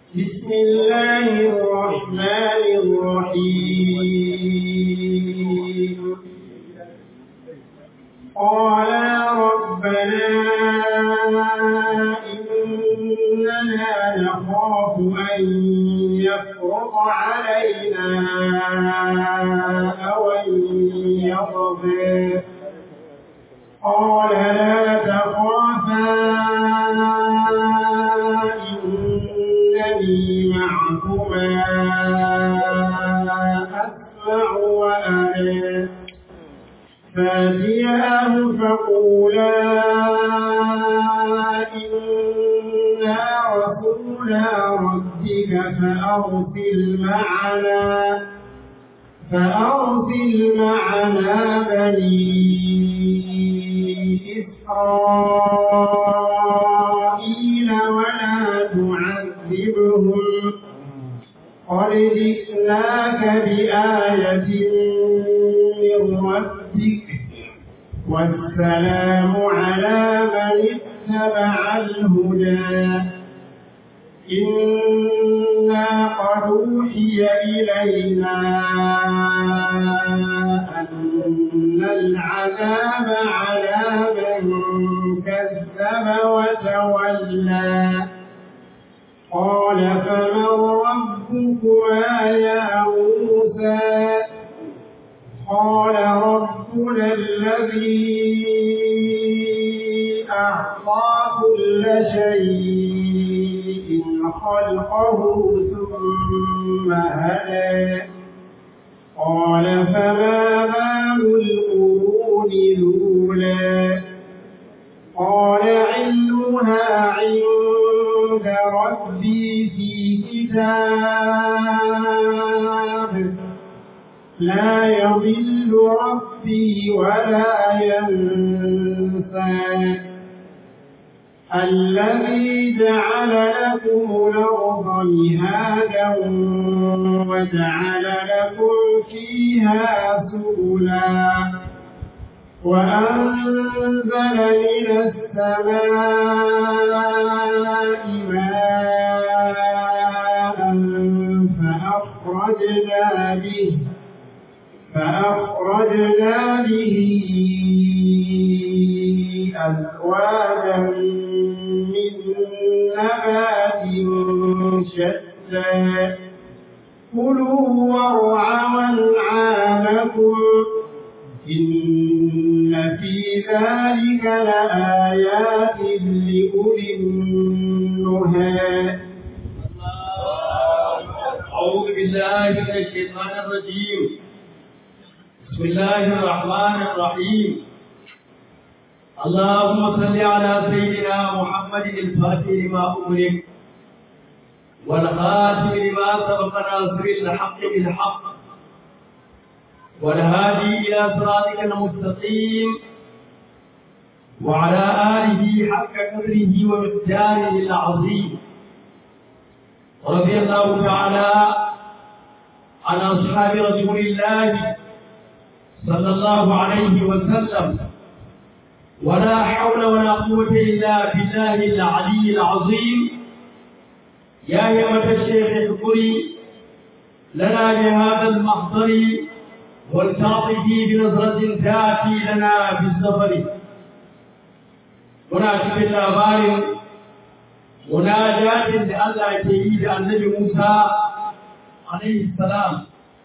بسم الله الرحمن الرحيم قالا ربنا إننا نخاف أن يفرط علينا أو أن يطغى قال لا تخافا إنني معكما أسمع وأرى فاتياه فقولا إنا رسولا ربك فأرسل معنا فأرسل معنا بني إسرائيل ولا تعذبهم قد جئناك بآية من ربك والسلام على من اتبع الهدى إنا قد أوحي إلينا أن العذاب على من كذب وتولى قال فمن ربكما يا موسى قال ربنا الذي أعطى كل شيء خلقه ثم هدى قال فما بال القرون الأولى قال علمها عند ربي في كتاب لا يضل ربي ولا ينسى الذي جعل لكم الأرض مهادا وجعل لكم فيها سبلا وأنزل من السماء ماء فأخرجنا به فأخرجنا به أزواجا من نبات شتى كلوا وارعوا أنعامكم إن في ذلك لآيات لأولي النهى أعوذ بالله من الشيطان الرجيم بسم الله الرحمن الرحيم اللهم صل على سيدنا محمد الفاتح لما أملك والخاتم لما سبق ناصر الحق بالحق والهادي إلى صراطك المستقيم وعلى آله حق قدره ومقداره العظيم رضي الله تعالى عن أصحاب رسول الله صلى الله عليه وسلم ولا حول ولا قوة إلا بالله العلي العظيم يا يمة الشيخ اذكري لنا بهذا المحضر والتعطفي بنظرة تأتي لنا بالسفر هنا في الأخبار مناجاة لله كيد النبي موسى عليه السلام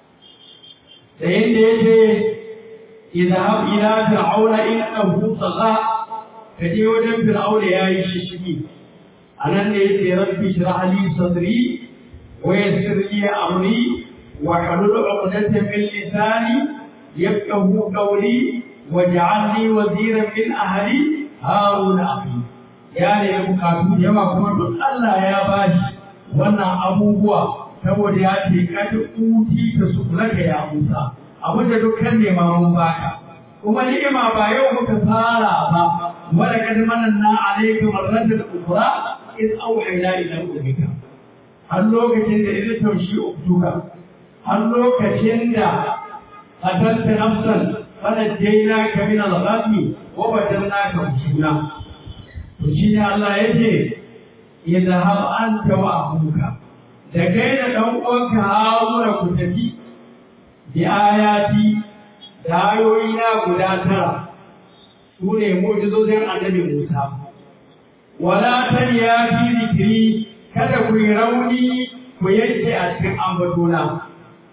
فإن اذهب إلى فرعون إنه طغى فدي وجن فرعون يا يششكي أنا نيتي ربي اشرح لي صدري ويسر لي أمري واحلل عقدة من لساني يفقه قولي واجعل لي وزيرا من أهلي هارون أخي ya ne bukatu da yawa kuma duk Allah ya bashi wannan abubuwa saboda ya ce kada kuti ta su kula da ya Musa abin da dukkan nema mun baka kuma ni'ima ba yau muka fara ba wala kad mananna alayka marratan ukhra id awhayna ila ummika har lokacin da idan taushi uktuka har lokacin da qatalta nafsan fanajjaynaka min al-ghami wa badalnaka husna to shi ne Allah ya ce idhhab anta wa abuka da kai da ɗan uwanka Haruna ku tafi bi ayati da ayoyi na guda tara su ne mu'jizozin annabi Musa wala tariya fi zikri kada ku yi rauni ku yanke a cikin ambatona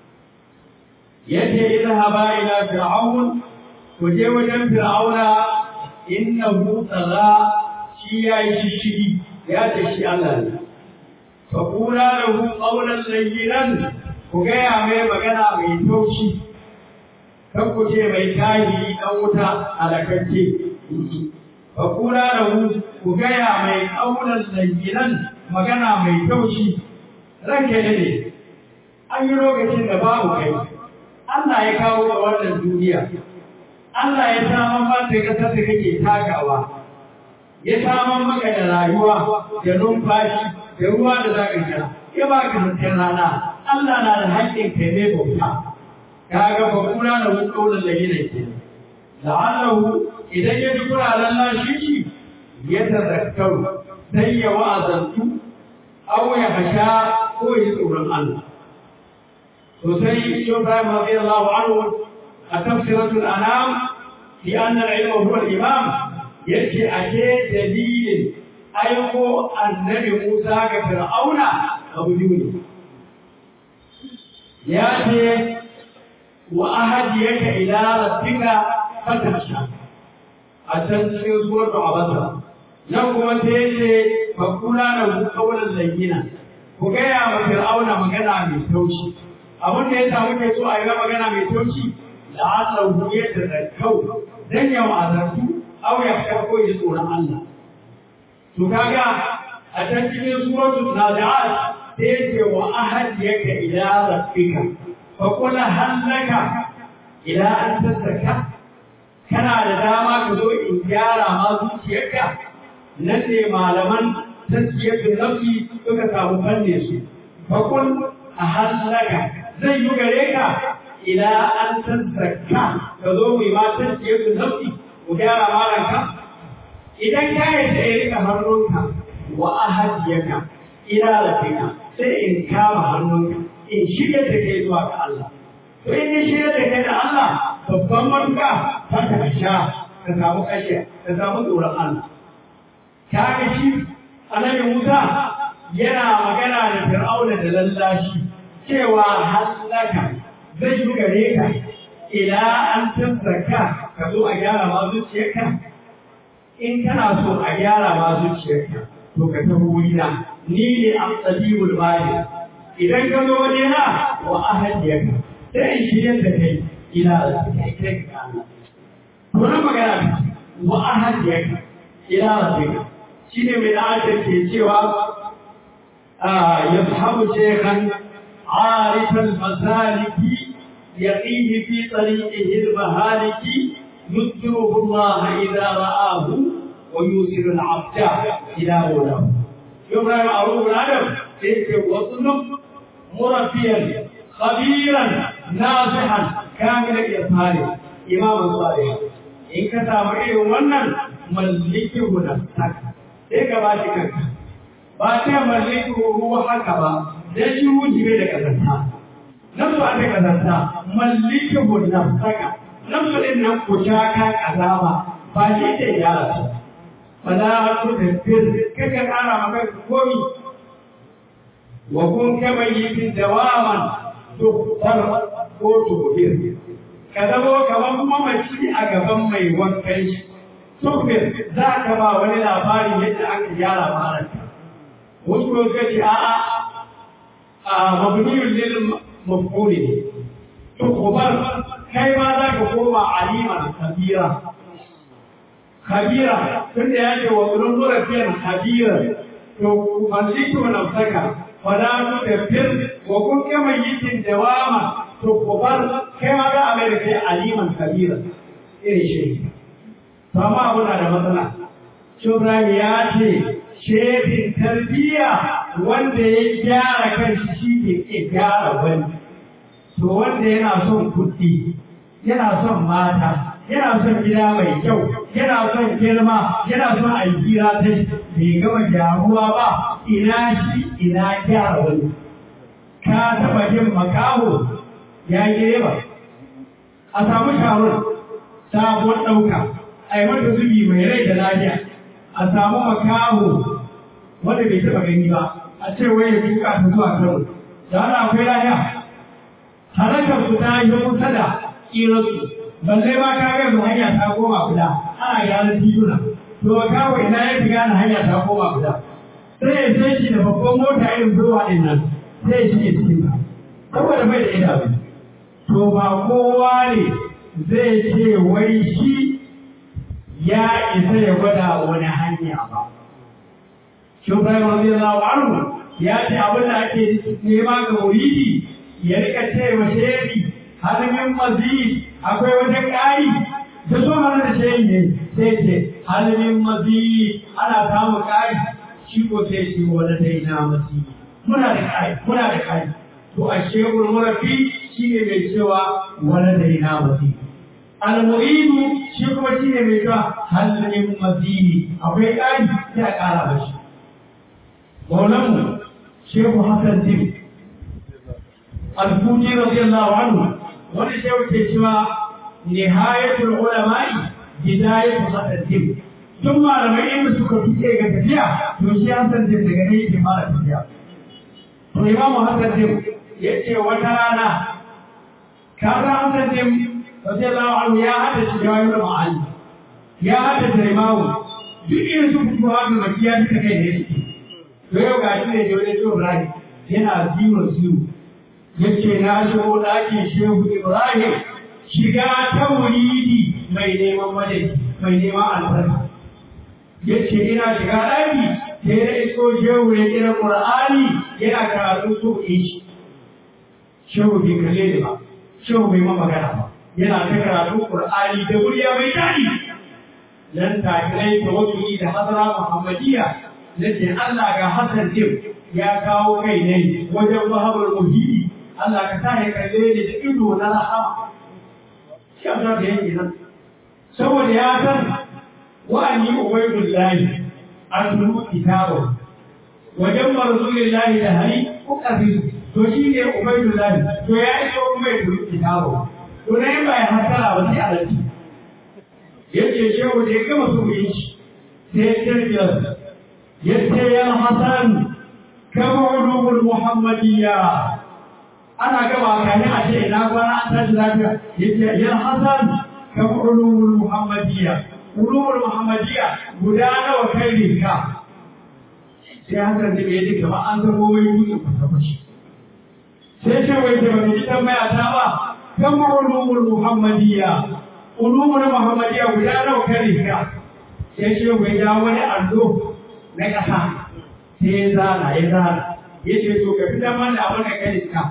yace idhaba ila fir'aun ku je wajen fir'auna innahu tagha shi yayi shishigi ya ce shi Allah ne fa qula lahu qawlan layyinan ku gaya mai magana mai taushi kan ku ce mai tahi dan wuta alakakke fa qula lahu ku gaya mai qawlan layyinan magana mai taushi ranke ne an yi lokacin da babu kai Allah ya kawo ga wannan duniya Allah ya saman mata kasar da kake takawa ya saman maka da rayuwa da numfashi da ruwa da za ka sha ya ba ka hasken rana Allah na da haƙƙin kai mai bauta kaga ba kula da wani ƙaunar da yana ke la'allahu idan ya ji kuna lallashi shi ya tazakkaru sai ya wa'azantu aw ya hasha ko ya tsoron Allah sosai shi Ibrahim radiyallahu anhu a tafsiratul anam fi anna al-ilma huwa al-imam yace ake dalilin aiko annabi Musa ga Fir'auna abu biyu ya ce wa ahadiyaka ila rabbika fatasha a can cikin suratul abasa nan kuma sai yace fa kula da qawlan layyina ku gaya wa Fir'auna magana mai taushi abin da ya samu ke so a yi magana mai taushi da Allah ya tazarkau dan ya wa'azartu aw ya ko ya tsoron Allah to kaga a can cikin suratul nazi'at sai yake wa ahadiyaka ila rabbika fa qul halaka ila an tazakka kana da dama ka zo in gyara ma zuciyarka nan ne malaman tasbiyatun nafsi suka samu fanne su fa qul ahallaka zai yi gare ka ila an tazakka ka zo mu yi ma tasbiyatun nafsi mu gyara malanka idan ka yi da ya rika hannunka wa ahadiyaka ila rabbika sai in kama hannunka in shirya da kai zuwa ga Allah to in ya shirya da kai da Allah babban manka ta ka sha ka samu kashe ka samu tsoron Allah ka ga shi annabi Musa yana magana da Fir'auna da lallashi cewa halaka zai yi gare ka ila an tabbaka ka zo a gyara ma zuciyarka in kana so a gyara ma zuciyarka to ka tafi wurina ni ne an tsabibul bari idan ka zo waje na wa ahadiyarka sai in shirya da kai ila kai kai ka Allah to na magana wa ahadiyarka ila rabbika shine mai da ke cewa يصحب شيخا عارف المسالك يقيه في طريقه المهالك يذكره الله إذا رآه ويوصل العبد إلى مولاه يبرى معروف الأدب تلك وطلب مربيا خبيرا ناصحا كامل الإظهار إماما صالحا إن كتاب إيه ونن ملكه نفسك إيه كباتك ba ta mallaki ruwa haka ba dan shi wuce bai da kazanta nan ba ta kazanta mallaki hu nafsaka nan su din nan ku shaka kazama ba shi da yara su fala tu da fir kaka kara maka komi wa kun kama yi dawaman dukkan ko tubir ka zamo kamar mamaci a gaban mai wankan shi tufir za ka ba wani labarin yadda aka gyara maranta wasu kuma suka ce a'a a mabniyun lil maf'ul ne to kubar kai ma za ka koma aliman kabira kabira tunda ya ce wa ulun murafiyar kabira to malliku nafsaka fala tu tafir wa kun kama yikin dawama to kubar kai ma za a mai da kai aliman kabira irin shi to amma abu na da matsala Shubran ya ce shefin tarbiyya wanda ya gyara kanshi shi ne ke gyara wani to wanda yana son kuɗi yana son mata yana son gida mai kyau yana son girma yana son alkira ta bai gama gyaruwa ba ina shi ina gyara wani ka taɓa jin makaho ya yi ba a samu sharon sabon ɗauka a yi mata zubi mai rai da lafiya a samu makaho wanda bai taɓa gani ba a ce wai ya tuka ta zuwa kano da ana akwai lafiya harakar su ta yi kusa da ƙirarsu balle ma ka ga yanzu hanya ta koma guda ana gyaran tituna to kawo ina ya fi gane hanya ta koma guda sai ya sai shi da babban mota irin zuwa ɗin nan sai ya shige cikin ta saboda bai da idanu to ba kowa ne zai ce wai shi ya isa ya gwada wani hanya ba shi Ibrahim radiyallahu anhu ya ce abin da ake nema ga muridi ya rika ce wa shehi halimin mazid akwai wajen ƙari da so hana da shehi ne sai ce halimin mazid ana samun ƙari shi ko sai shi wani dai na mazid muna da ƙari muna da ƙari to a shehul murafi shi ne mai cewa wani dai na mazid al-mu'idu shi kuma shi ne mai cewa halimin mazid akwai ƙari sai a ƙara mashi maulanmu shehu hassan tim al-futi radiyallahu anhu wani shehu ke cewa nihayatul ulama'i bidayatu hassan tim tun malamai inda suka fice ga tafiya to shi hassan tim daga ne yake fara tafiya to imamu hassan tim ya ce wata rana kaza hassan tim radiyallahu anhu ya hada shi jawahirul ma'ani ya hada da imamu duk irin su fito haka makiya duka kai ne suke to yau ga shi ne da wani Ibrahim yana zero zero yace na shigo ɗakin Shehu Ibrahim shiga ta wuridi mai neman madadi mai neman albarka yace ina shiga ɗaki sai na iso Shehu ya kira Qur'ani yana karatu so in shi Shehu bai kalle ni ba Shehu bai ma magana ba yana ta karatu Qur'ani da murya mai daɗi nan take ne tawakkuli da hadara Muhammadiyya nace Allah ga Hassan din ya kawo kai ne wajen mahabar muhidi Allah ka sa ya kalle ni da ido na rahama shi Allah da yake nan saboda ya san wa'ani ubaidullahi atlu kitabu wajen marzulillahi da hari ukafi to shi ne ubaidullahi to ya iso kuma ya tulu kitabu to na yin ba ya hasara ba sai alaji yace shehu da ya gama su yi shi sai ya kirkiyar yace ya hasan kama ulumul muhammadiyya ana gaba kani a ce ina kwana an tashi lafiya yace ya hasan kama ulumul muhammadiyya ulumul muhammadiyya guda nawa kai rinka sai hasan da bai duka ba an zama wai wuce kwata-kwaci sai ce wai da bai tambaya ta ba kama ulumul muhammadiyya ulumul muhammadiyya guda nawa kai rinka sai ce wai ya wani allo na ƙasa sai ya zana ya zana ya ce to ka fitar mana abin da kai ka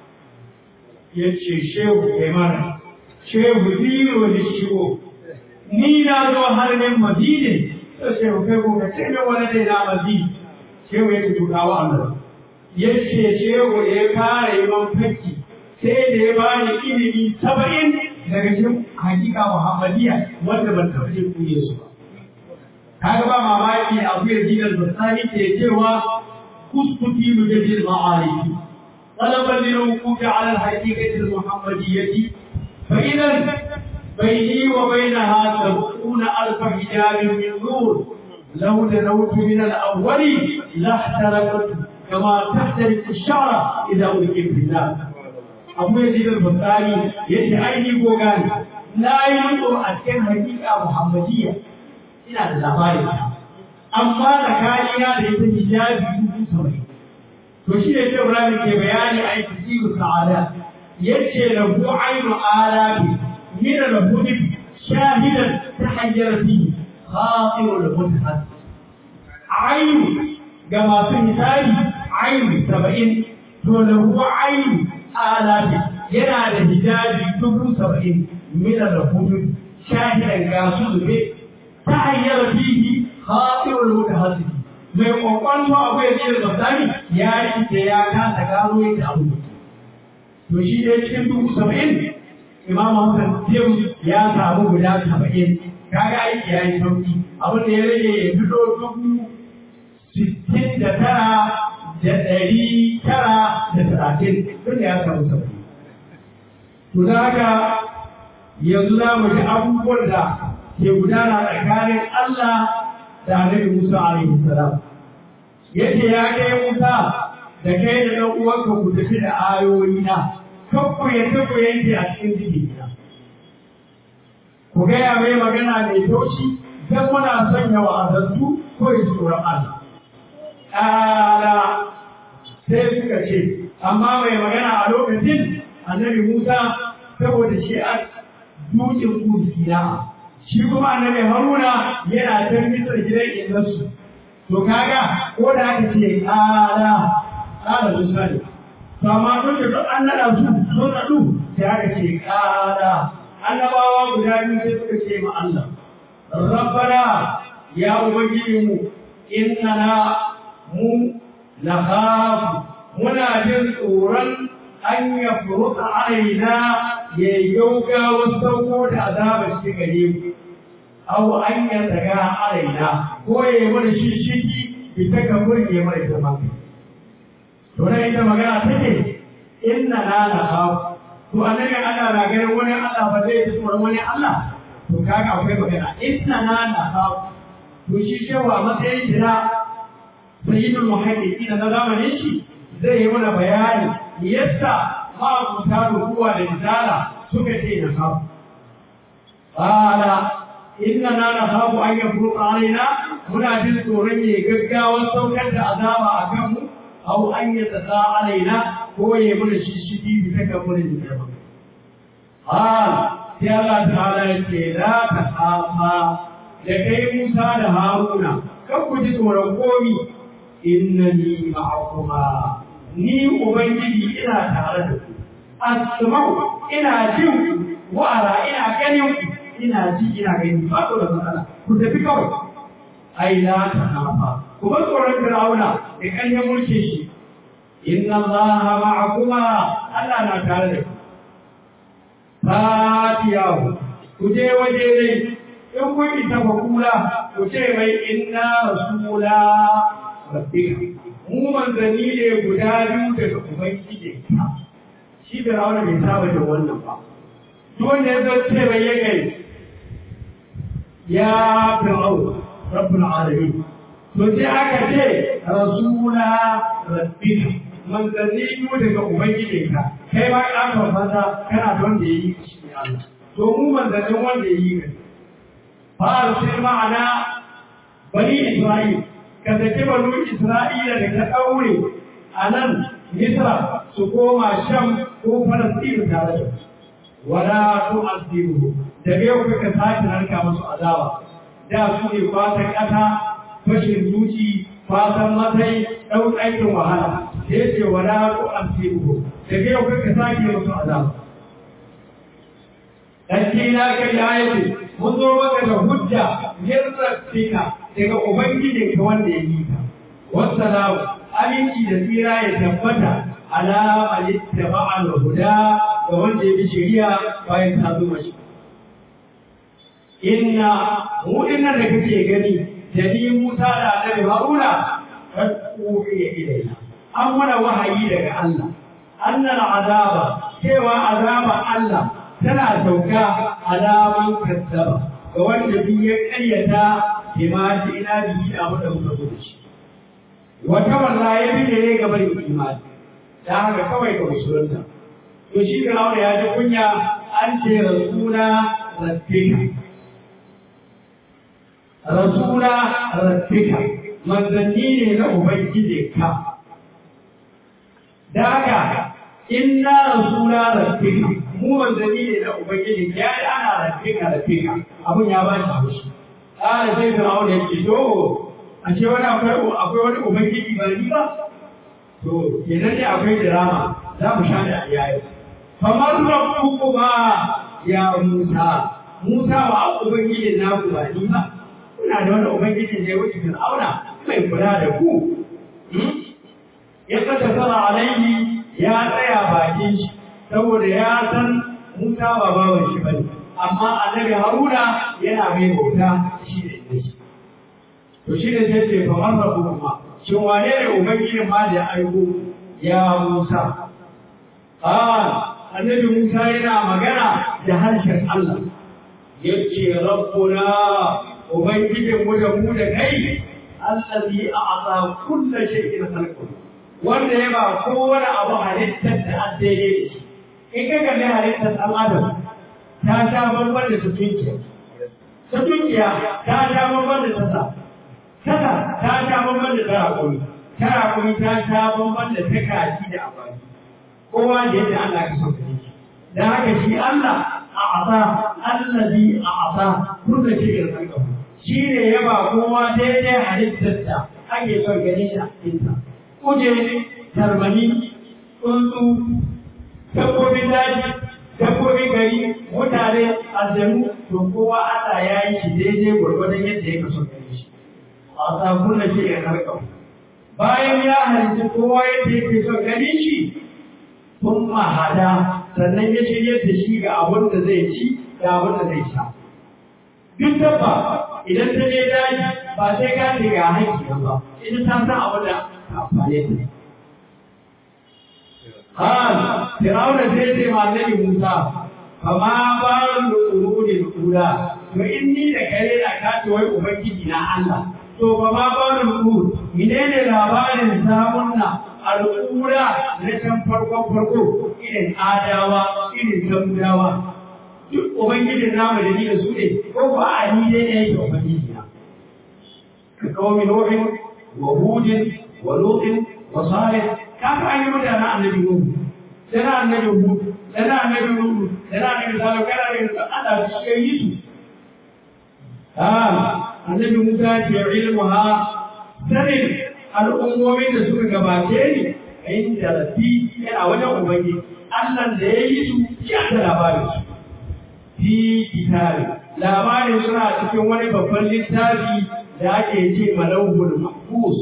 ya ce shehu kai mana shehu zero da shigo ni na zo har min madine to shehu kai ko ka ce min wani dai na madine shehu ya ce to kawo annabi ya ce shehu ya fara yi man fakki sai da ya bani ilimi saba'in daga cikin hakika muhammadiya wanda ban taɓa jin kuye su ba kaga ba mamaki abu ya ji al-basani ke cewa kuskuti mujadil ma'arifi talaban lil wuquf ala al-haqiqati al-muhammadiyyah fa idan bayni wa bainaha sab'una alf hijab min nur law danawtu min al-awwal la ihtaraqat kama tahtariq ash-shara idha ulqi fi an abu ya ji al-basani yace aini gogani na yi mutu a cikin haqiqa muhammadiyya ina da labarin amma tsakanina da ita hijabi dubu saba'in to shi ne Ibrahim ke bayani a yi tasiru sa'ada yace lahu ainu alabi min al-hudud shahidan tahayyara fi khatiru al-mutahad ainu ga masu hisabi ainu saba'in to lahu ainu alabi yana da hijabi dubu saba'in min al-hudud shahidan ga su zube tahayyara fihi khatirul mutahassib mai kokon abu ya ce da tsari ya yi da ya kasa gano yadda abu to shi dai cikin dubu saba'in imam Hassan Tim ya samu guda saba'in kaga aiki ya yi sauki abin da ya rage ya fito dubu sittin da tara da ɗari tara da talatin tun da ya samu sauki. To da haka yanzu za mu ji abubuwan da ke gudana tsakanin Allah da Annabi Musa alaihi salam. Yace ya kai Musa da kai da ɗan uwanka ku tafi da ayoyi na kan ku yadda ku yanke a cikin jikina. Ku gaya mai magana mai taushi don muna sanya wa'azantu ko yi tsoron Allah. Ƙala sai suka ce, amma mai magana a lokacin annabi Musa saboda shi a dukin kursiya. Shi kuma annabi Haruna yana can bisa gidan ingansu. To kaga ko da aka ce ƙala, ƙala Musa ne. To amma duk da duk an naɗa su sun naɗu sai aka ce ƙala. Annabawa guda biyu sai suka ce ma Allah. Rabbana ya Ubangijinmu, innana mu nakhafu muna jin tsoron an ya furuta alaina ya gaugawa sauko da azabar shi gare mu aw an ya daga alaina ko ya yi mana shishigi bi ta kafur ya mana girma to na ita magana take inna na nakhafu to annabi Allah na ganin wani Allah ba zai ji tsoron wani Allah to kaga akwai magana inna na nakhafu to shi cewa matsayin shi na sayyidul muhaddisi na zamanin shi zai yi mana bayani yadda ma'abuta rukuwa da misala suka ce na kafu qala inna na nakhafu an yafruqa alaina muna jin tsoron ya gaggawa saukar da azaba a kanmu aw an yatasa alaina ko ya mana shishigi bi ta kamurin da ba qala sai Allah ta'ala ya ce la takhafa da kai Musa da Haruna kan ku ji tsoron komi innani ma'akuma ni ubangiji ina tare da ku asma'u ina jin ku wa'ara ina ganin ku ina ji ina gani ba ku da matsala ku tafi kawai ai la ta hafa ku bar tsoron Fir'auna da kanyar mulke shi inna allaha ma'akuma Allah na tare da ku fatiyahu ku je waje dai in kun isa ba kula ku ce mai inna rasula rabbika mu manzanni ne guda biyu daga ubangiji shi da rawana bai saba da wannan ba duk wanda ya zo ce mai ya gai ya fir'au rabbul alamin to sai aka ce rasula rabbika manzanni biyu daga ubangiji ka kai ma ka fata kana da wanda ya yi shi Allah to mu manzannin wanda ya yi ka fa sai ma'ana bani isra'il ka saki banu Isra'ila da ka ɗaure a nan Misra su koma Sham ko Falasɗinu tare da su. Wala tu azibu daga yau kaka sake narka musu azaba. Da su ne fatan ƙasa, fashin zuci, fatan matsayi, ɗau aikin wahala. Da ya ce wala tu azibu daga yau kaka sake musu azaba. Ɗanki na kai ya yi mun zo maka da hujja yarraffika daga ubangijin ka wanda ya yi ka wassalamu aminci da tsira ya tabbata ala alittaba al-huda ga wanda ya bi shari'a bayan ta zo mashi inna mu dinnan da kake gani da ni Musa da Annabi Haruna kad uhiya ilaina an mana wahayi daga Allah annal azaba cewa azaba Allah tana sauka alaman kazzaba ga wanda duk ya karyata bima ji ina bihi da mu da muka zo da shi wata walla ya bi ne ga bari imani da haka kawai ga musulunta to shi Fir'auna ya ji kunya an ce rasula rabbika rasula rabbika manzanni ne na ubangiji ka da haka inna rasula rabbika mu manzanni ne na ubangiji ya yi ana rabbika rabbika abun ya ba shi haushi ƙara sai Fir'auna ya ce to a ce wani akwai wani ubangiji ba ni ba to kenan ne akwai drama za mu sha da yayi kamar rabbuku ba ya Musa Musa ba ubangiji na ku ba ni ba kuna da wani ubangiji ne wuce Fir'auna mai kula da ku ya kasa sana alaihi ya tsaya bakin shi saboda ya san Musa ba bawan shi bane amma annabi Haruna yana mai bauta shi ne shi to shi ne sai ce fa man rabbukum shin wane ne ubangijin ma da ya aiko ya Musa ah annabi Musa yana magana da harshen Allah yace rabbuna ubangijin mu da mu da kai allazi a'ta kullu shay'in khalqahu wanda ya ba kowane abu halittar da an daidai da shi in ka kalli halittar ɗan adam ta sha bamban da tutunkiya tutunkiya ta sha bamban da tasa tasa ta sha bamban da tarakuni tarakuni ta sha bamban da ta kaji da amfani kowa da yadda Allah ka sauka shi da haka shi Allah a asa allazi a asa kullu shay'in khalqahu shi ne ya ba kowa daidai halittar da ake son ganin shi a cikinsa kuje tarmani tsuntsu dabbobin daji dabbobin gari mutane aljanu to kowa Allah ya yi shi daidai gwargwadon yadda ya kaso gare shi a sabon da ke ya karkau bayan ya halitta kowa yadda yake son gani shi sun mahada sannan ya shirya da shi ga abin da zai ci da abin da zai sha duk dabba idan ta je daji ba sai ka ce ga haƙƙi ba ita ta san abin da amfane ta قال فرعون سيدي مع النبي موسى فما بال القرون الأولى وإني لكريم أكاد وأبكي na Allah. to ba ma ba da ku menene labarin samun na al'ura na can farkon farko irin adawa irin samudawa duk ubangijin namu da ni da su ne ko ba a ni dai ne yake ubangiji na ka kawo min nuhin wa hudin wa lutin wa salih kafa an yi mutanen annabi nuhu sai na annabi hud sai na annabi nuhu sai na annabi salih kana da Allah shi ya yi su annabi Musa ce ilmuha sanin al'ummomin da suka gabace ni a yin jarabi yana wajen Ubangiji, Allah da ya yi su ya da labarin su. Fi kitabi, labarin suna cikin wani babban littafi da ake ce malauhul mahfuz.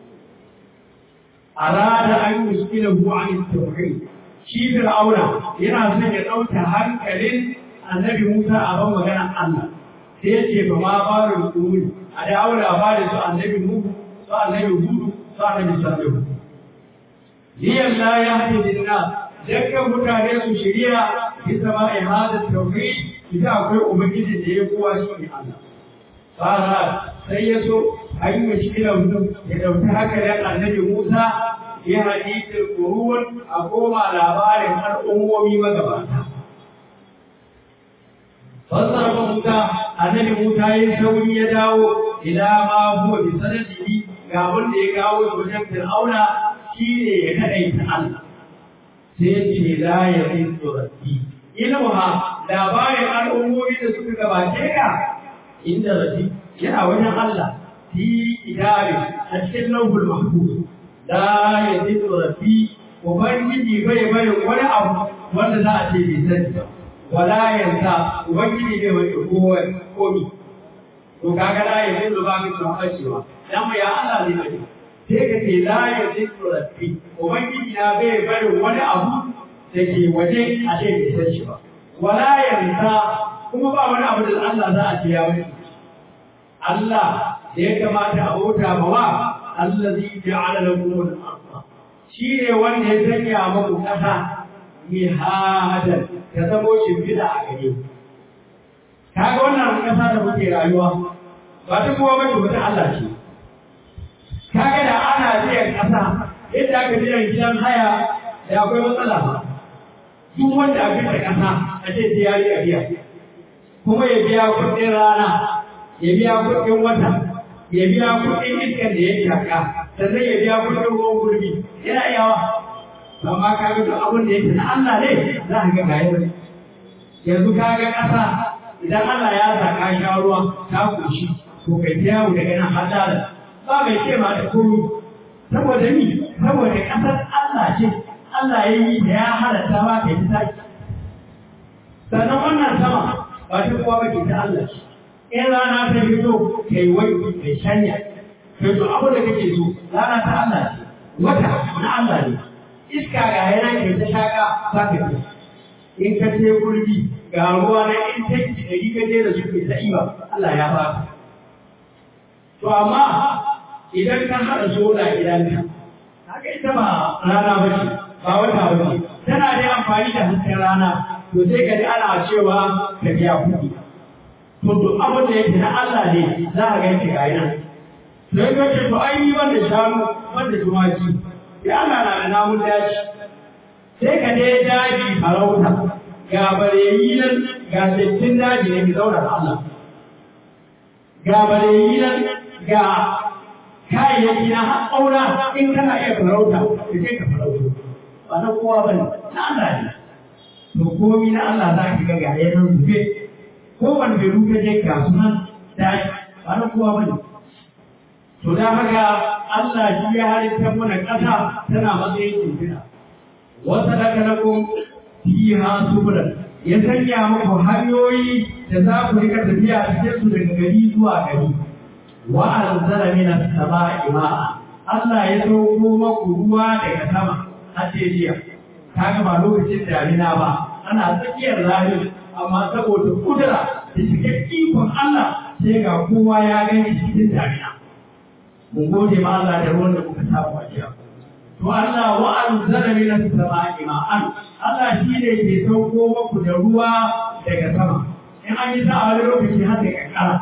Arada an yi muskila huwa an tauhid. Shi Fir'auna yana son ya ɗauka hankalin annabi Musa a ban maganar Allah. sai ya ce ba ma barin kuri a dawo labarin su annabi Nuhu su annabi Hudu su annabi Salihu liyan la ya hadi dinna dukkan mutane su shirya bi sama ihada tauhid idan akwai ubangiji da ya kowa shi ne Allah fara sai ya so an yi mashkilar mutum ya dauki haka da annabi Musa ya hadisul qurun a koma labarin al'ummomi magabata fassara Musa annabi Musa ya sauri ya dawo ila ma huwa bi sanadihi ga wanda ya gawo shi wajen Fir'auna shine ya kadaita Allah sai ce la ya rindu rabbi ilmuha labarin al'ummomi da suka gabace ka inda rabbi yana wajen Allah fi kitabi a cikin lauhul mahfuz la ya rindu rabbi ubangiji bai barin wani abu wanda za a ce bai sani ba wala yansa ubangiji ne mai kowa komi to kaga la ya dinga ba ki tsoron cewa dan mu ya Allah ne mai sai ka ce la ya dinga rabbi ubangiji na bai bari wani abu da ke waje a ce bai san shi ba wala yansa kuma ba wani abu da Allah za a ce ya bari Allah da ya kamata a bauta ma wa allazi ja'ala lakum al-ardha shi ne wanda ya sanya muku kasa mihadan ta zamo shimfiɗa a gare ku. Ka ga wannan ƙasa da muke rayuwa ba ta kowa mace wata Allah ce. Ka ga da ana biyan ƙasa yadda aka biyan gidan haya da akwai matsala ba. Duk wanda aka da ƙasa a ce sai ya riƙa biya. Kuma ya biya kuɗin rana, ya biya kuɗin wata, ya biya kuɗin iskan da ya shaka, sannan ya biya kuɗin ruwan gurbi. Yana iyawa. amma ka ga duk abin da yake na Allah ne za ka ga gaya bane yanzu ka ga ƙasa idan Allah ya sa ka sha ruwa ta koshi to kai ta yawo daga nan har da ba mai ce ma da komai saboda ni saboda ƙasar Allah ce Allah ya yi da ya halatta ba kai ta taki sannan wannan sama ba ta kowa ba ke ta Allah ce in rana ta fito kai wai kai shanya kai to abin da kake so rana ta Allah ce wata na Allah ne iska ga yana ke ta shaka za ka fi in ka ce gurbi ga ruwa na in tanki da ka je da su ke ta iba Allah ya ba to amma idan ka haɗa sola gidanka haka ita ba rana ba ce ba wata ba ce tana da amfani da hasken rana to sai ka ji ana cewa ka biya kuɗi to duk abin da yake na Allah ne za a ganki ga nan sai ka ce to ai ni ban da shanu ban da tumaki ya Allah na da namun daji sai ka je daji farauta ga bareyi nan ga dattin daji ne mai zauna da Allah ga bareyi nan ga kayayyaki na haƙaura in kana iya farauta da sai ka farauta ba na kowa ba ne na Allah ne to komi na Allah za ki ga ga yanan zube ko wani bai rufe je ga sunan daji ba na kowa ba ne to da haka Allah shi ya halitta mana ƙasa tana matsayin shimfiɗa wata daga na kun fiha subulan ya sanya muku hanyoyi da za ku rika tafiya cikin su daga gari zuwa gari wa anzala minas sama'i ma'a Allah ya sauko maku ruwa daga sama har jiya kaga ba lokacin damina ba ana tsakiyar rani amma saboda kudura da cikin ikon Allah sai ga kowa ya gani cikin damina mun gode ma Allah da ruwan da kuka samu a jiya to Allah wa anzala minas sama'i ma'an Allah shi ne ke sauko maku da ruwa daga sama in an yi sa'a wani lokaci har da kankara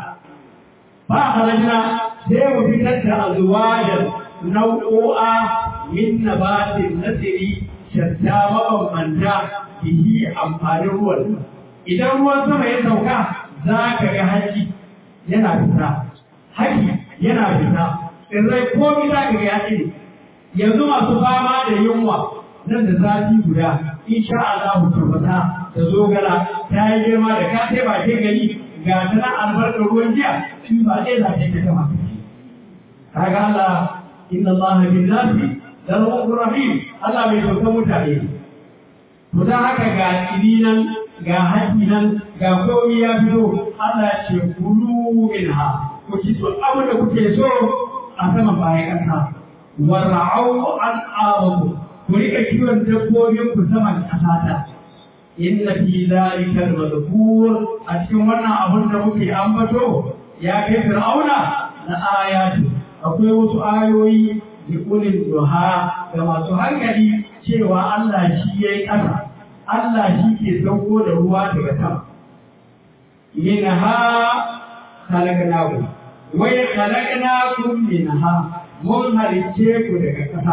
ba halajina sai mu fitar da azwajan nau'o'a min nabatin nasiri shatta mabambanta bihi amfanin ruwan idan ruwan sama ya sauka za ka ga haji yana fita haki yana fita tsirrai komi za ka ga ya tsiri yanzu masu fama da yunwa nan da zafi guda insha Allah turbata da zogala ta yi girma da ka sai bakin gani ga ta nan albarkar ruwan jiya shi ba zai zafi ta kama kaga Allah inna Allah bin nasi da rahmatur rahim Allah mai sauka mutane to dan haka ga tsiri nan ga haƙi nan ga komi ya fito Allah ce kulu minha ku ci to abu da kuke so a saman bayan ƙasa wara'au an awaku ku rika kiwon dabbobin ku saman ƙasa ta inna fi zalika al-madhkur a cikin wannan abun da muke ambato ya kai fir'auna na ayatu akwai wasu ayoyi da ulil duha ga masu hankali cewa Allah shi yayi ƙasa Allah shi ke sauko da ruwa daga sama minha khalaqnakum wa khalaqnakum minha mun halicce ku daga ƙasa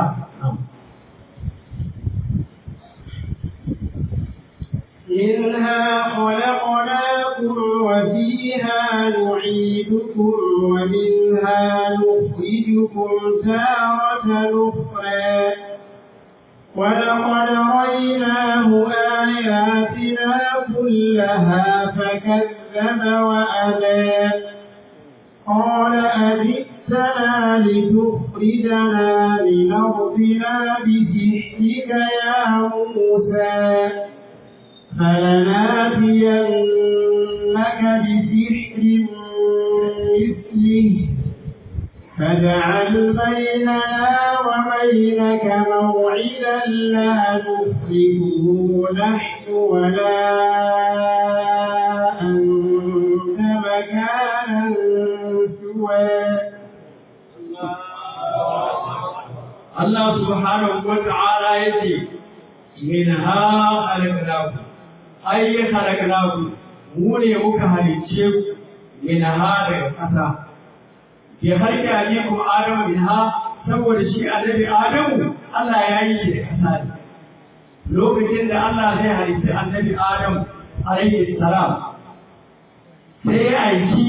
منها خلقناكم وفيها نعيدكم ومنها نخرجكم تارة أخرى ولقد رأيناه آياتنا كلها فكذب وأبى قال أجئتنا لتخرجنا من أرضنا بسحرك يا موسى فلناتينك بسحر مثله فاجعل بيننا وبينك موعدا لا نخرجه نحن ولا أنت مكانا سوى Allah subhanahu wa ta'ala yace minha khalaqnakum ay khalaqnakum mu ne muka halicce ku minha daga ƙasa bi harki alikum adamu minha saboda shi annabi adamu Allah ya yi shi da ƙasa ne lokacin da Allah zai halicci annabi adamu alaihi salam sai ya aiki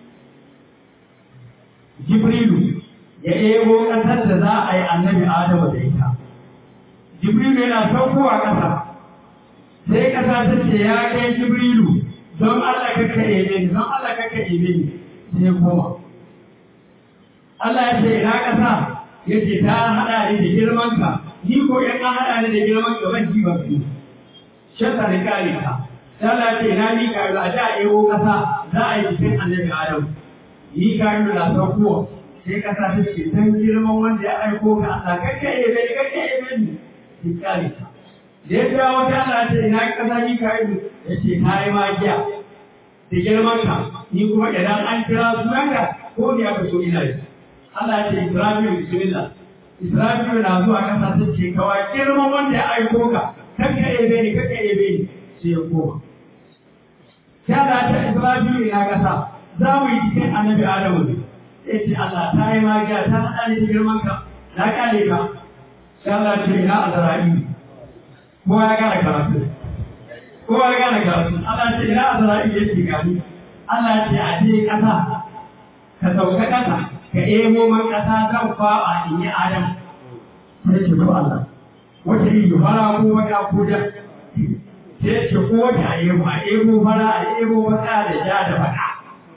jibrilu ya ebo ƙasar da za a yi annabi Adamu da ita. Jibrilu yana saukowa ƙasa, sai ƙasa ta ce ya kai Jibrilu don Allah kaka ebe ni, don Allah kaka ebe ni, sai koma. Allah ya ce ina ƙasa ya ce ta haɗa ni da girmanka, ni ko in an haɗa ni da girmanka ban ji ban fi. Shata da kare ka. Allah ya ce ina ni ka a da ebo ƙasa za a yi jikin annabi Adamu. Ni ka yi na saukowa. sai kasa ta ce dan girman wanda ya aiko ka Allah kakka yi bai kakka yi bai ki kare ta da ya dawo ta Allah ce ina kasa ni ka yi ya ce ta yi magiya da girman ka ni kuma idan an kira sunanka ko ne aka so ina yi Allah ya ce Israfilu bismillah Israfilu na zuwa kasa ta ce kawai girman wanda ya aiko ka kanka ebe ni kanka ebe ni sai ya koma sai Allah ta Israfilu na kasa za mu yi cikin annabi Adamu ne sai ce Allah ta yi magiya ta haɗa ni da girman ka na kale ka sai Allah ce ina Azra'ilu kowa ya gane karatu kowa ya gane karatu Allah ce ina Azra'ilu ya ce gani Allah ce a je kasa ka sauka kasa ka emo man kasa zan faɓa in yi Adam sai ce ko Allah wata yi fara ko wata ko da sai ce ko wata a emo a emo fara a emo wata da ja da baka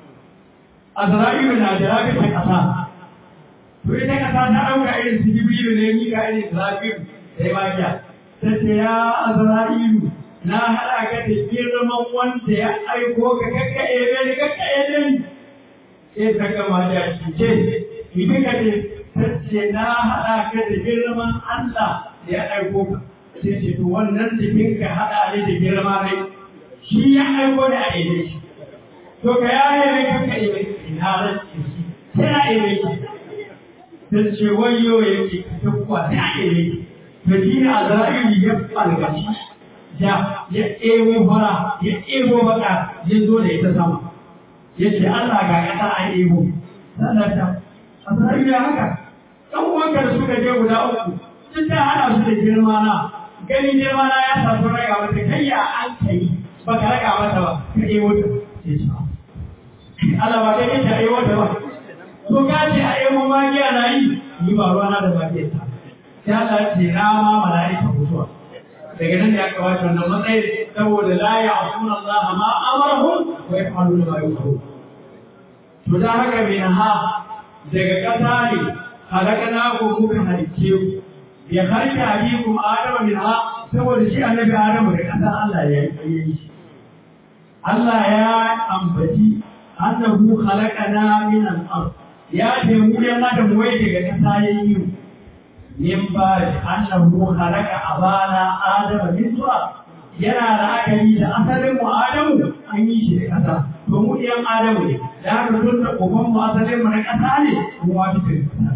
Azra'ilu na da rabin kasa to ita kasa ta ɗauka irin su Jibrilu ne ni ga irin Israfilu sai magiya ta ce ya Azra'ilu na haɗa ka da girman wanda ya aiko ka kakka ebe ni kakka ebe ni sai ta gama da shi ce idan ka ce ta ce na haɗa ka da girman Allah da ya aiko ka sai ce to wannan jikin ka haɗa ne da girma ne shi ya aiko da a ebe shi to ka ya ebe kakka ebe ina ran shi sai na ebe shi ta ce wayo yake ta kuwa sai a ebe shi ta ji a zara'ilu ya falgaci ya ya ebo fara ya ebo baka ya zo da ita sama ya ce Allah ga kasa a ebo sannan ta a sarari da haka ɗan uwanka da suka je guda uku sun ta hana su da girma na gani girma na ya sa sun raga mata kai ya an kai ba ka raga mata ba ka ebo ta sai ce Allah ba kai ta ebo ta ba to ka ce a ebo magiya na yi ni ba ruwana da magiyar ta sai Allah ce na ma mala'ika mutuwa daga nan da ya kamata wannan matsayin saboda la ya asuna Allah ma amarahum wa yafaluna ma yu'marun to da haka mai ha daga ƙasa ne halakana ko muka halicce ku ya harka abikum adama min ha saboda shi annabi adamu da ƙasa Allah ya yi shi Allah ya ambaci annahu khalaqana min al-ard ya ce mu yan adam wai daga ƙasa yayi mu min ba annahu khalaqa abana adama min turab yana da akali da asalin mu adamu an yi shi da kasa to mu iyan adamu ne da haka tun da uban mu asalin mu na kasa ne mu ma duka kasa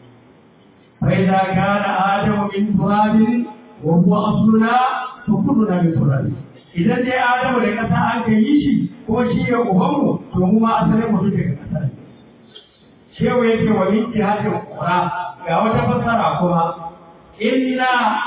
fa idza kana adamu min turab wa huwa asluna to kulluna min turab idan dai adamu da kasa an kai shi ko shi ya uban mu to mu ma asalin mu duka kasa ne shewa yake wa min jihadin qura ga wata fassara kuma inna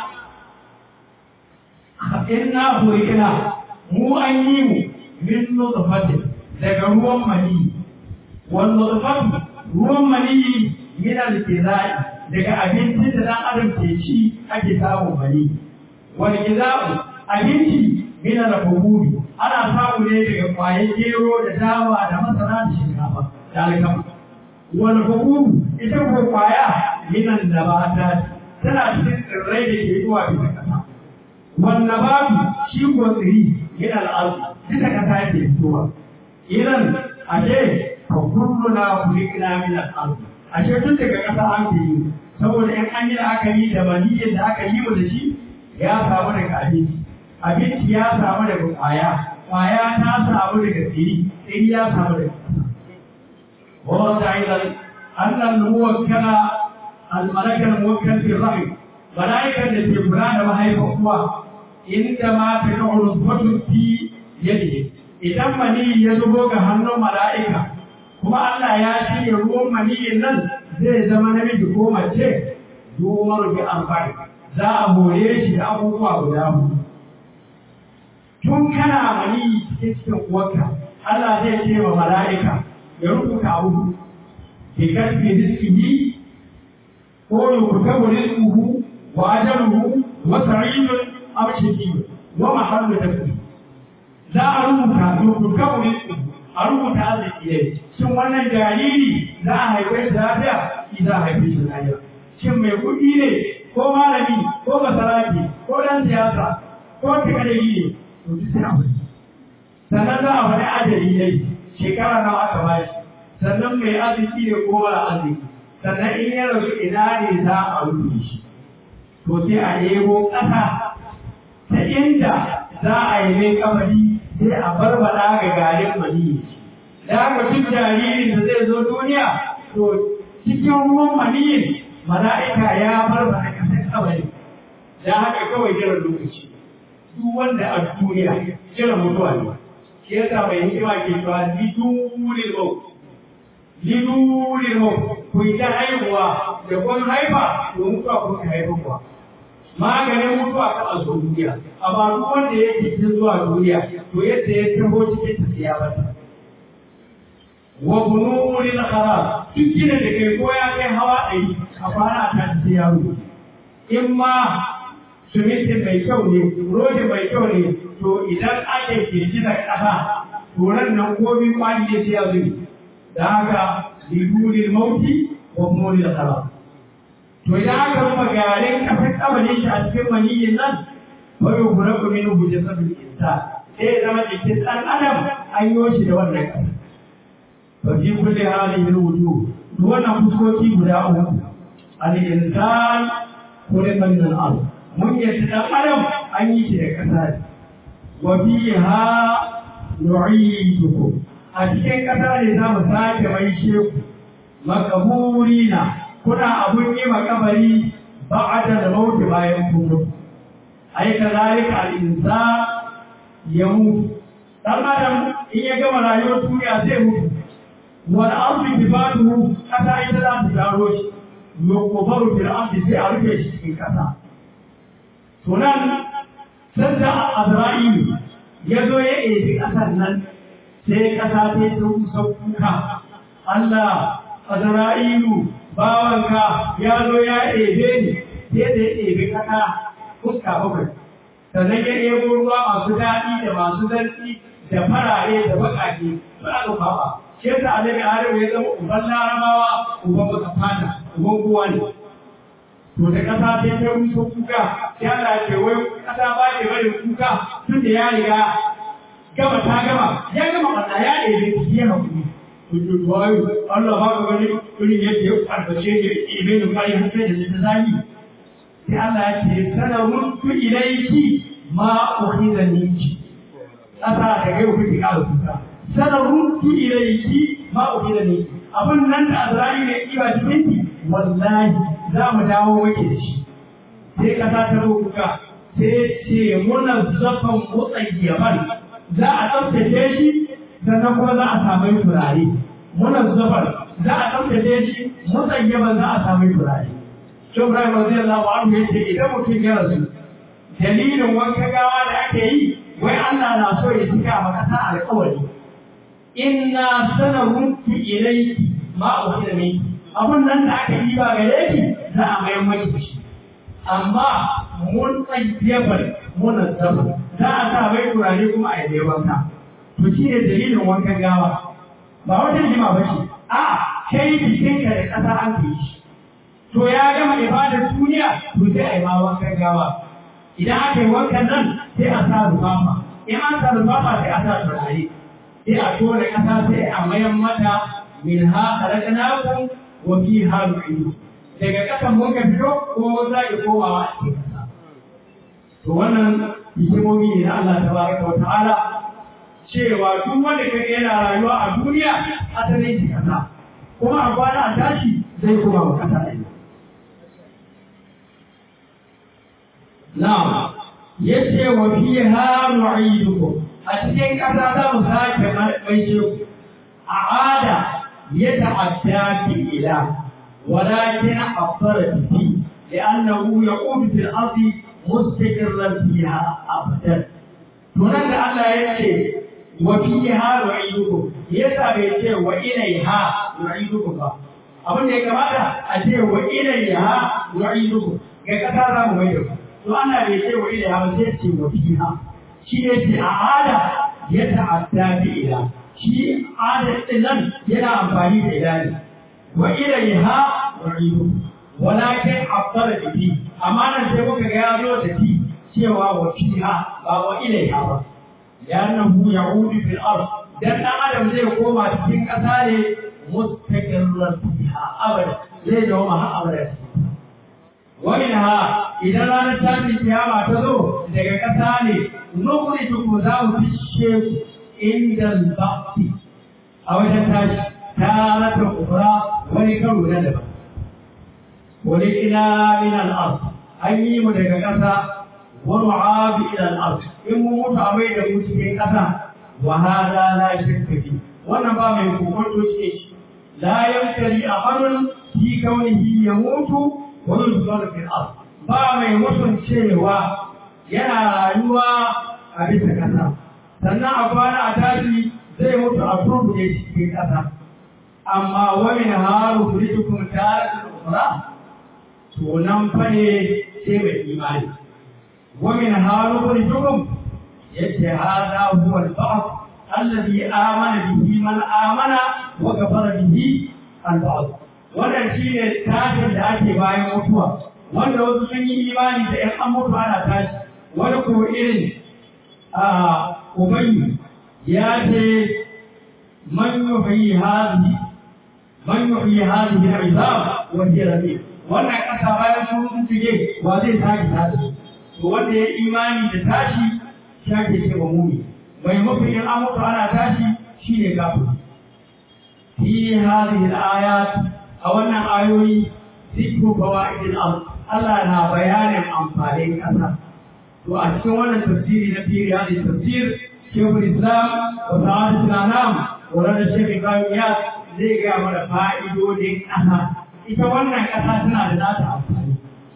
inna hurikna mu an yi mu min nutfatin daga ruwan mani wal nutfatu ruwan mani min al-kizai daga abincin da dan adam ke ci ake samun mani wal kizau abinci min al-hubub ana samu ne daga kwaye gero da dawa da masara da shinkafa da alkama wal hubub ita ko kwaya minan da ba ta tana cikin tsirrai da ke zuwa bisa kasa wannan babu shi ko tsiri yana al'adu duka kasa yake fitowa idan ashe fa kullu na kulikna min al'adu ashe tun daga kasa an ke yi saboda in an yi la'akari da maniyyar da aka yi da shi ya samu daga abinci abinci ya samu daga kwaya kwaya ta samu daga tsiri tsiri ya samu daga kasa وورد أيضا أن الموكل الملك الموكل في الرحم ملائكة التي بلاد وهي فقوة عندما تقع نطفة في يده إذا مني يزبوك هنو ملائكة kuma Allah ya shirya ruwan maniyin nan zai zama namiji ko mace duwar bi amfani za a more shi da abubuwa guda hudu tun kana mani cikin cikin uwarka Allah zai ce wa mala'ika ya rubuta abu ke karfe rizkihi ko yurkabu rizquhu wa ajaluhu wa sa'idun aw shaqiyun wa mahallu dafi za a rubuta yurkabu rizquhu a rubuta arziki ne shin wannan jariri za a haife shi lafiya shi za a haife shi lafiya shin mai kuɗi ne ko malami ko masaraki ko ɗan siyasa ko tikadari ne to duk sai a wani sannan za a faɗi ajali ne shekara nawa aka ba shi sannan mai arziki ne ko mara arziki sannan in ya rasu ina ne za a rufe shi to sai a yebo ƙasa ta inda za a yi mai kamari sai a barbada ga garin maniyi da haka duk jaririn da zai zo duniya to cikin ruwan maniyin mala'ika ya bar ba a kasar kabari da haka kawai jiran lokaci duk wanda a duniya jiran mutuwa ne shi yasa mai hikima ke cewa lidulil maut lidulil maut ku yi ta haihuwa da kun haifa to mutuwa kun ka haifa maganin mutuwa ka a duniya amma duk wanda yake cikin zuwa duniya to yadda ya taho cikin tafiya ba wa bunuril kharar duk gina da kai ko ya kai hawa ɗari a fara ta ta yaro in ma suminti mai kyau ne rodi mai kyau ne to idan ake girgizar ƙasa to ran nan komi kwani ya ce ya zuri da haka lidulil mauti wa bunuril kharar to idan aka rufe garin kafin kabarin shi a cikin maniyyin nan fa yuhraku minhu jasadul insan sai ya zama jikin ɗan adam an yi shi da wannan ƙasa ففي كل هذه الوجوه دون فسكوتي guda uku الإنسان خلق من الأرض من يتدخل أن يشرك كذلك وفيها نعيدكم أتكين كذلك نعم ساك ميشيك مقبورين كنا أبني مقبري بعد الموت ما يكون أي كذلك الإنسان يموت ɗan adam in ya gama rayuwar duniya zai mutu wani arzi kifatuhu kasa ita za ta taro shi yukubaru fil ardi sai a rufe shi cikin kasa to nan sanda azra'ilu ya zo ya ebi kasar nan sai kasa ta yi kusa kuka Allah azra'ilu bawanka ya zo ya ebe ni sai da ya ebi kasa fuska bakwai sannan ya ebo ruwa masu daɗi da masu zarfi da farare da baƙaƙe ba a ba shi yasa annabi Adam ya zama uban larabawa uban baka fata uban kowa ne to da kasa ta ta rusa kuka sai Allah ya ce wai kasa ba ne bari kuka tun da ya riga gama ta gama ya gama Allah ya ɗebe ki ya hakuri to to wai Allah ba ka gani irin yadda ya farface ne ibe da kai har sai da ta zagi sai Allah ya ce sanarun tu ilayki ma ukhidha minki kasa da gaiwa kuke ƙara kuka sanarun tu ilayki ma ukhidha minki abun nan da Azra'i ne kiba cikin wallahi za mu dawo wake da shi sai kasa ta kuka sai ce muna zafan mutsayyaban za a tsaftace shi sannan kuma za a samu turare muna zafan za a tsaftace shi mutsayyaban za a samu turare shi Ibrahim radiyallahu anhu yace idan mutum ya rasu dalilin wanka gawa da ake yi wai Allah na so ya cika maka sa alƙawari inna sanarunki ilayki ma uhida minki abun nan da aka yi ba gare ki za a mayar maki da shi amma mun tsayyabar mun zaba za a sa mai turare kuma a yi wanka to shi ne dalilin wankan gawa ba wata jima ba ce a kai jikinka da ƙasa an fi shi to ya gama ibadar duniya to sai a yi ma wankan gawa idan aka yi wankan nan sai a sa rufafa in an sa rufafa sai a sa turare sai a tona ƙasa sai a mayan mata min ha khalaqnakum wa fiha nu'idu daga ƙasan mun ka fito kuma mun zaki komawa a cikin ƙasa to wannan hikimomi ne na Allah tabaraka wa ta'ala cewa duk wanda kaga yana rayuwa a duniya asalin shi ƙasa kuma a kwana a tashi zai koma wa ƙasa ɗaya Na'am, yace wa fiha nu'idukum a cikin ƙasa za mu sake maishe ku a ada ya ta'adda fi ila walakin afsara fi li'annahu yaqum fil ardi mustaqirran fiha abadan to nan da Allah yace wa fiha nu'idukum yasa bai ce wa ilaiha nu'idukum ba abin da ya kamata a ce wa ilaiha nu'idukum ga ƙasa za mu mai da ku to ana bai ce wa ilaiha ba sai ce wa fiha shi ne ce a ada ya ta'adda bi ila shi ada din nan yana amfani da ila ne wa ilaiha wa'idu walakin afdala da fi amma nan sai muka ga ya zo da fi cewa wa fiha ba wa ilaiha ba li'annahu ya'udu fil ard dan dan adam zai koma cikin kasa ne mustaqirran fiha abada zai dawo ma har abada ومنها إذا لا نتابع كياما تزو daga ƙasa ne nukhriju za mu fishe inda al-baqti a wajen tashi tarata ukra wani karo na daban wani ina min al-ard an yi mu daga ƙasa wa nu'abi ila al-ard in mu mutu a mai da mu cikin ƙasa wa hada la shakka fi wannan ba mai kokonto ce shi la yamtari ahadun fi kaunihi yamutu wa yuzkar fi al-ard ba mai mutun cewa yana rayuwa a bisa ƙasa sannan a kwana a tashi zai mutu a turbuɗe cikin ƙasa amma wani haru kuritukum tare da ukura to nan fa ne sai mai imani ومن هارون yace hada huwa al-ba'd alladhi amana bihi man amana wa kafara bihi al-ba'd wannan shine tashin da ake bayan mutuwa wanda wasu sun yi imani da in an mutu ana tashi wani ko irin a ubangi ya ce man yuhyi hadhihi man yuhyi hadhihi al-izam wa hiya rabi wannan kasa bayan sun shige wa zai tashi tashi to wanda ya imani da tashi shi ake ce wa mumi mai mafi in an mutu ana tashi shi ne gafu fi hadhihi al-ayat a wannan ayoyi zikru fawaidil ard Allah na bayanin amfanin kasa to a cikin wannan tafsiri na fi hadhihi tafsir Sheikhul Islam wa Sa'adat al-Anam wa Rada Sheikh Ibrahim Yas zai ga mana fa'idodin kasa ita wannan kasa tana da nata amfani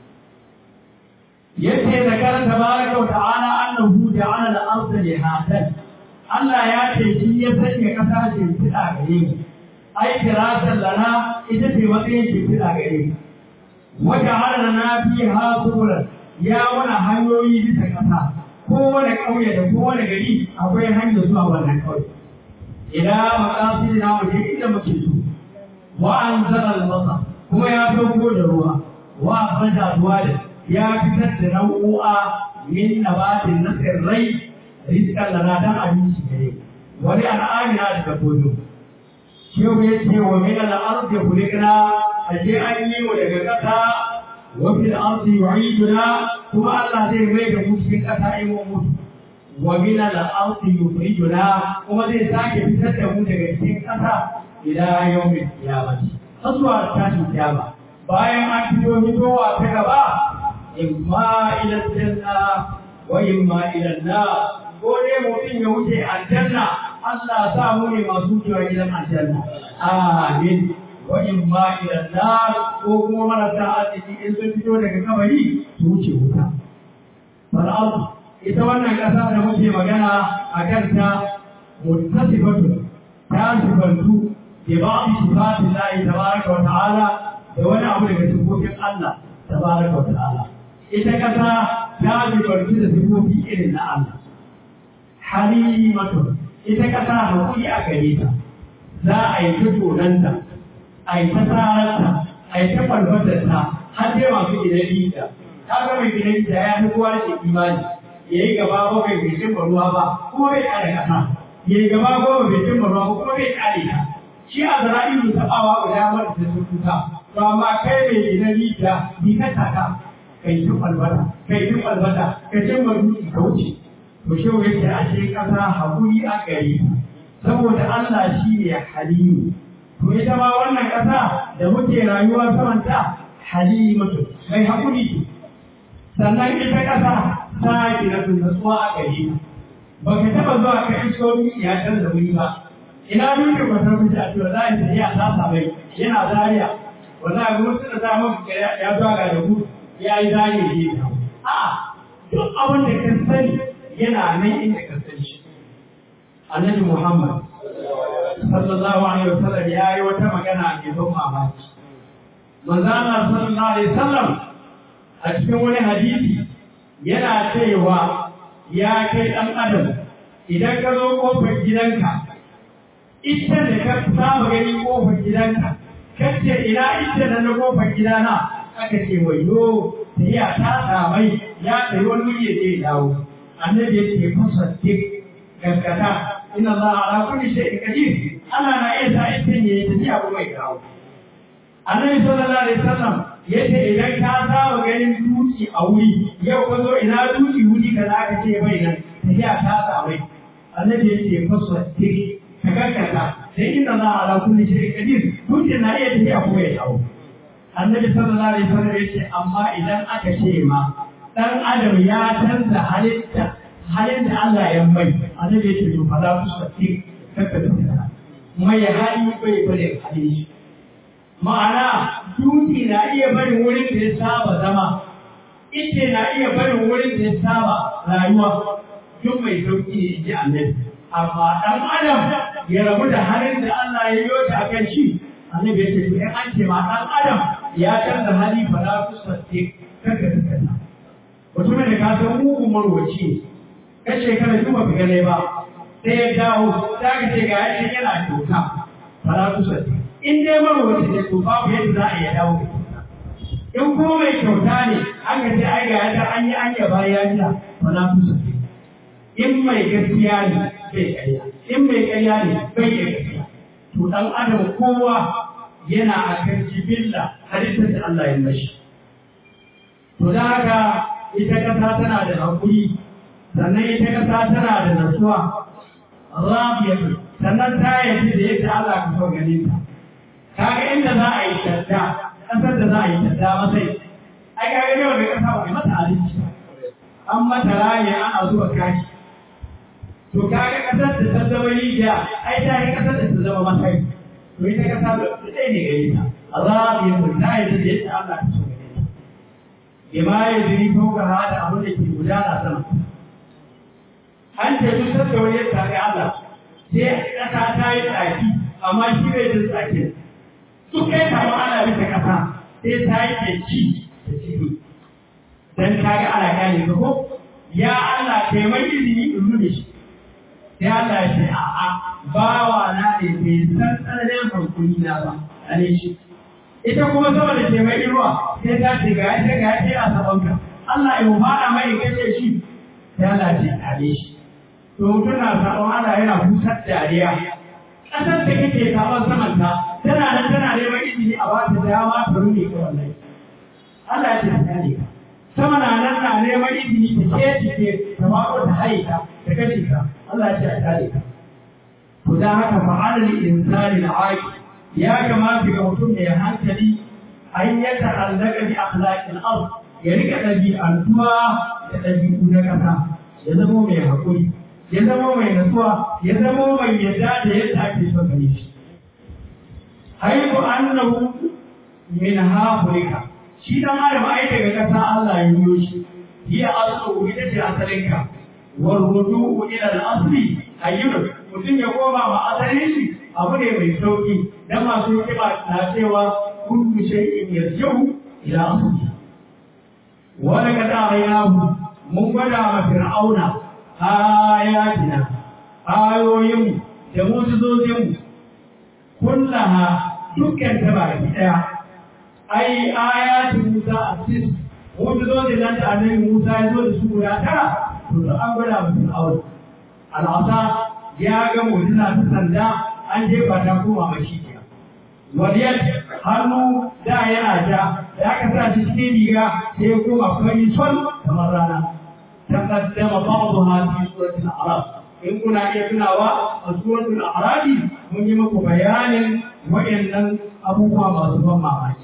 yace da karanta baraka wa ta'ala annahu ja'ala al-ardha lihatan Allah ya ce shi ya sanya kasa ce fida gare mu ai firatan lana ita ce matsayin ce fida gare mu wa ja'ala lana fiha subulan ya wana hanyoyi bisa kasa kowane ƙauye da kowane gari akwai hanyar zuwa wannan ƙauye ila maqasidina wa inda muke so wa anzala al-masa kuma ya sauko da ruwa wa akhraja ruwa da ya fitar da nau'u'a min nabatin na tsirrai rizkan lana dan abinci gare wani al'amina da dabbobi shehu ya ce wa min al'ardi kulikna ashe an yi mu daga ƙasa wa fil ardi yu'iduna kuma Allah zai mai da mu cikin ƙasa in mun mutu wa min al'ardi yukhrijuna kuma zai sake fitar da mu daga cikin ƙasa ila yawmin qiyamah har zuwa tashin kiyama bayan an fito fitowa ta gaba imma ila janna wa imma ila nar ko dai mutum ya wuce aljanna Allah sa mu ne masu wucewa gidan aljanna amin wa imma ila nar ko kuma marasa arziki in sun fito daga kabari su wuce wuta fal ita wannan kasa da muke magana a kanta muttasifatu ta sifantu bi ba'd sifatillahi tabaraka wa ta'ala da wani abu daga sifofin Allah tabaraka wa ta'ala ita kasa ta jibarci da sifofi irin na Allah. Halimatu, ita kasa hakuri a gare ta, za a yi ta tonanta, a yi ta tsararta, a yi ta farfatarta, har dai masu gidan rita. Ta ga mai gidan rita ya fi kowa da imani, ya yi gaba ko bai bai cimma ruwa ba, kuma bai kare kasa. Ya yi gaba ko bai cimma ruwa ba, kuma bai kare ta. Shi a zara'ilu taɓawa guda mara da sun tuta, to amma kai mai gidan rita, bi ka taka, kai duk albata kai duk albata ka ce ma dutse ka wuce to shi yake a ce kasa hakuri a gari saboda Allah shi ne halimu to ita ma wannan kasa da muke rayuwa saman ta halimatu mai hakuri sannan ita kasa ta gina natsuwa a gari ba ka taba zuwa ka iso ya canza wuri ba ina dutse ba ta wuce a cewa za a yi ya ta samai yana zariya wallahi gwamnati da ta mafi ya zuwa ga da gudu ya yi zane ne a duk abin da ka sani yana nan inda ka sani shi annabi muhammad sallallahu alaihi wasallam ya yi wata magana mai ban mamaki manzo Allah sallallahu alaihi wasallam a cikin wani hadisi yana cewa ya kai dan adam idan ka zo kofar gidanka ita da ka saba gani kofar gidanka kace ina ita da na kofar gidana aka ce wayo tafiya ta samai ya tsayi wani wuri ya je dawo annabi ya ce fasa dik gaskata inna Allah ala kulli shay'in qadir Allah na iya sa ita ne ya tafiya ko mai dawo annabi sallallahu alaihi wasallam ya ce idan ka saba ganin duki a wuri yau ka zo ina duki wuri ka za ka ce bai nan tafiya ta samai annabi ya ce fasa dik ka karkata sai inna Allah ala kulli shay'in qadir dutse na iya tafiya ko ya dawo annabi sallallahu alaihi wasallam yace amma idan aka ce ma dan adam ya canza halitta halin da Allah ya mai annabi yace to fa za ku saki karkata mai hali bai bare hali shi ma'ana dutse na iya barin wurin da ya saba zama ita na iya barin wurin da ya saba rayuwa duk mai sauki ne ji annabi amma dan adam ya rabu da halin da Allah ya yi ta kan shi annabi ya ce to in an ce ma dan adam ya canza hali fa la tusatte kaka kaka mutumin da ka san mugun marwaci ka shekara duk ba ka gane ba sai ya dawo ta ka ce ga yace yana kyauta fa la tusatte in dai marwaci ne to babu yadda za a iya dawo da kyauta in kuma mai kyauta ne aka ce ai ga yadda an yi an yaba ya ji fa la tusatte in mai gaskiya ne bai ƙarya in mai ƙarya ne bai yi gaskiya to dan adam kowa yana a kan jibilla halittar da Allah ya mashi to da haka ita kasa tana da hakuri sannan ita kasa tana da nasuwa rabiyatu sannan ta yafi da yadda Allah ka so ganin ta kaga inda za a yi shadda kasar da za a yi shadda masai ai kaga yau da kasa ba mata abinci an mata raye ana zuwa kashi to kaga kasar da ta zama rijiya ai ta yi kasar da ta zama masai to ita kasa da ɗaya ne gare ta azabiyatu ta yi da yadda Allah ka so gare ta bima ya jiri fauka hada abin da ke gudana sama an ce duk da wani ya tsari Allah sai kasa ta yi tsaki amma shi bai jin tsakin duk kai kama ana bisa kasa sai ta yi kyanci da ciki dan kaga ana gane ka ko ya Allah kai mai izini in rufe shi sai Allah ya ce a'a bawa na ne bai san tsananin hankuli na ba ane shi ita kuma sama da ke mai ruwa sai ta ce ga yace ga yace a saban ka Allah ya fara mai kace shi sai Allah ya ce ane shi to mutum na sabon Allah yana busar dariya kasar da kake sabon saman ta tana nan tana neman izini a ba ta dama ta rufe ka wallahi Allah ya ce ta ne ka sama na nan na neman izini ta ce cike ta mako ta haika ta kashe ka Allah ya ce a kare ka to dan haka fa'ala lil insani al ya kamata ga mutum mai hankali an ya ta'allaka bi akhlaqil ard ya rika dabi'antuwa da dabi'u na kasa ya zama mai hakuri ya zama mai nasuwa ya zama mai yadda da yadda ake so gare shi haiku annahu min hafrika shi dan adam ai daga kasa Allah ya yi shi hiya aslu ita ce asalinka والرجوع إلى الأصل أيضا mutum ya koma ma asalin shi abu ne mai sauki dan masu hikima na cewa kullu shay'in yarji'u ila asli wa laqad arayahu mun gwada ma fir'auna ayatina ayoyin da mujizozin kullaha dukkan ta baki daya ai ayatin Musa asis mujizozin nan da annabi Musa ya zo da su guda tara to da an gwada mutum aure al'asa ya ga mu'jiza ta sanda an jefa ta koma mashi ke waliyar hannu da yana ja da aka sa shi cikin riga sai ya koma fari sol kamar rana taqaddama ba'daha fi suratul a'raf in kuna iya tunawa a suratul a'raf mun yi muku bayanin waɗannan abubuwa masu ban mamaki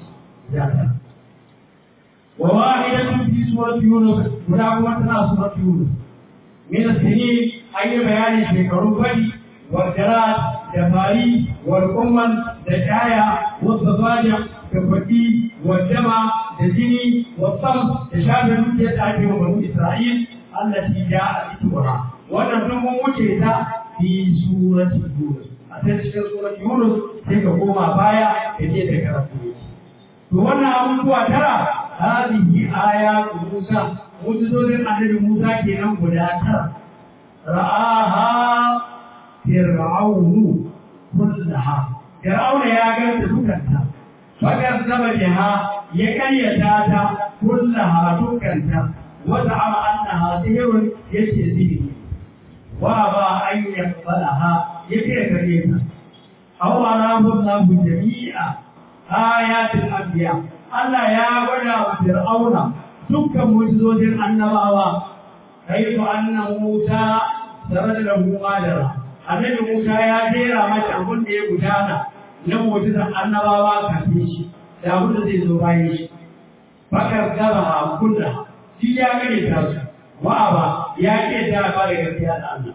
وواحدة في سورة يونس ولا تنا سورة يونس من السنين أي بيان في كروبي والجراد جمالي والأمم دجايا والضفادع كفتي والجمع الجني والصمت تشابه يتعجب بنو إسرائيل التي جاءت بها ونحن موجهة في سورة يونس أتذكر سورة يونس تلك بايا كجيت كرفتي wannan abubuwa tara hadihi ayatu Musa mujizozin annabi Musa kenan guda tara ra'aha fir'aunu kullaha fir'auna ya ganta dukanta fakar zama jiha ya karyata ta kullaha dukanta wata ama annaha sihirun yace sihiri wa ba an yaqbalaha yake kare ta aw arahu Allahu jami'a ayatul anbiya Allah ya gwada wa Fir'auna dukkan mu'jizojin annabawa kaifa anna Musa sarada lahu qadara annabi Musa ya jera mata abin da ya gudana na mu'jizar annabawa kafin shi da abin da zai zo bayan shi bakar gaba a kulla shi ya gane ta su wa'aba ya ke da ba da gaskiya da Allah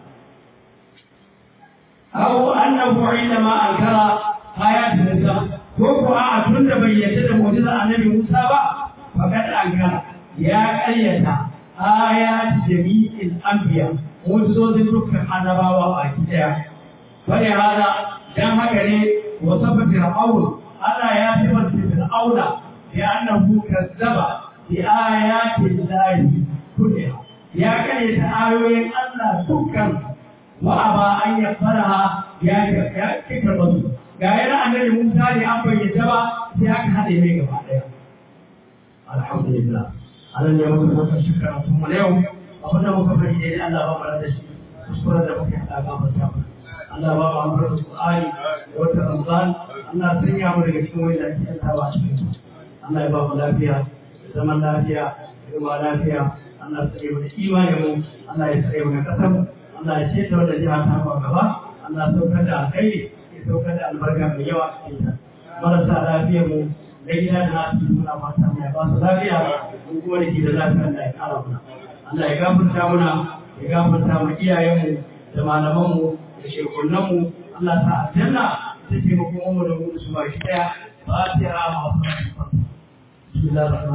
aw annahu indama ankara ayat Musa ko ko a tun da bai yarda da mu'jizar annabi Musa ba fakat ankara ya karyata ayat jami'il anbiya mu'jizozin dukkan annabawa a daya bane hada dan haka ne wasafa fir'aun Allah ya sifanta fir'auna bi annahu kazzaba bi ayati llahi kulliha ya kare ta ayoyin Allah dukkan wa aba an yafaraha ya ya kika bazu ga yana annabi Musa ne an bayyana ba sai aka hade mai gaba daya alhamdulillah anan ne muka masa shukran kuma yau abinda muka bari dai Allah ba mu da shi kuskuren da muka hada ga mata Allah ba mu amfani da Qur'ani wata Ramadan Allah sanya mu daga cikin wanda ake yantawa cikin Allah ya ba mu lafiya zaman lafiya kuma lafiya Allah ya tsare mu da imanin mu Allah ya tsare mu da kasar mu Allah ya ceta wanda jiha ta ba gaba Allah ya saukar da alkhairi ya saukar da albarka mai yawa a cikin ta marasa lafiyar mu na gida da nasu muna fata mai ba su lafiya mun kuma da ke da lafiya Allah ya kara muna Allah ya gafarta muna ya gafarta mu iyayenmu da malamanmu da shekunanmu Allah ta aljanna ta ce mu kuma mu da mu su ba shi daya ba ta ra ma Bismillahir